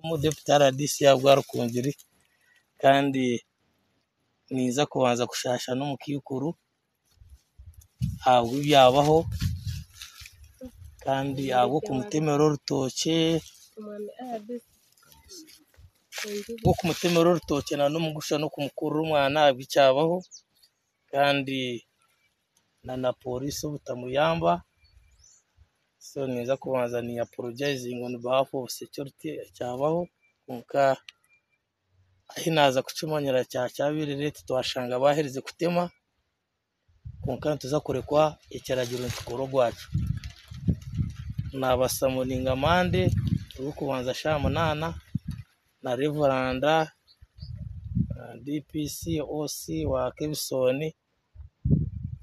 umudepite rdc ya rwarukungeri kandi niza kubanza gushasha no mu kikuru ntabwo byabaho kandi abo ku mutemero w'urutoke wo ku mutemero w'urutoke na no mu gusha no ku mukuru w'umwana ntabwo icyabaho kandi na na polisi butamuyamba so niza kubanza ni apologizingi on behalf of security cyabaho kunka ahinaza kucumanyira cya cyabiri leta twashanga bahereze kutema kunka nituza kurekwa icyaragiro ntukuru rwacu nabasamuninga mande rwo kubanza sha munana na reveranda uh, dpc oc wa kebisoni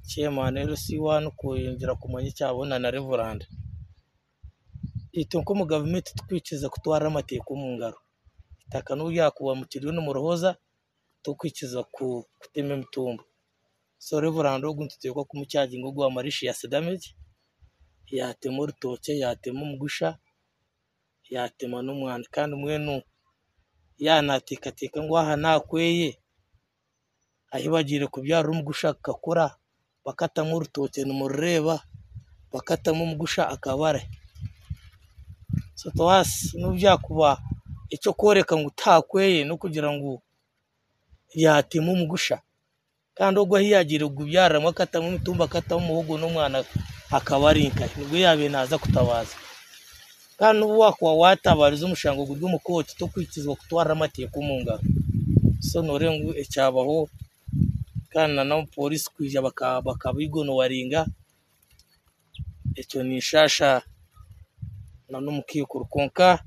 chairman lc1 kuyinjira kumanyi cyabona na reveranda ito nko mu gavumenti twikiriza kutwara amateko mu ngaro itaka n'ubu yakuba mu kiriyo no mu ruhoza tukwikiza ku kutema imitumba so reveranda wo guntutekwa kumucyaji ngo guha marishi ya sedamage yatema urutoke yatema umugusha yatema n'umwana kandi mwenu yanatekateka ngo aha nakweye ahibagire kubyara umugusha akakura bakatamo urutoke nimurureba bakatamo umugusha akabare so towasi n'ubyakuba icyo koreka ngo utakweye no kugira ngo yatema umugusha kandi ubwo hiyagira gubyaramo akatamo imitumba akatamo umuhogo n'umwana akaba ari inkayi nibwo yabiye ntaza kutabaza kandi n'ubu wakuba watabariza umushango rw'umukoti to kwikizwa kutwara amateka mu ngaro so nore ngo icyabaho kandi na nabo polisi kwija baka- bakabigonowaringa icyo ni nshasha na n'umukikuru konka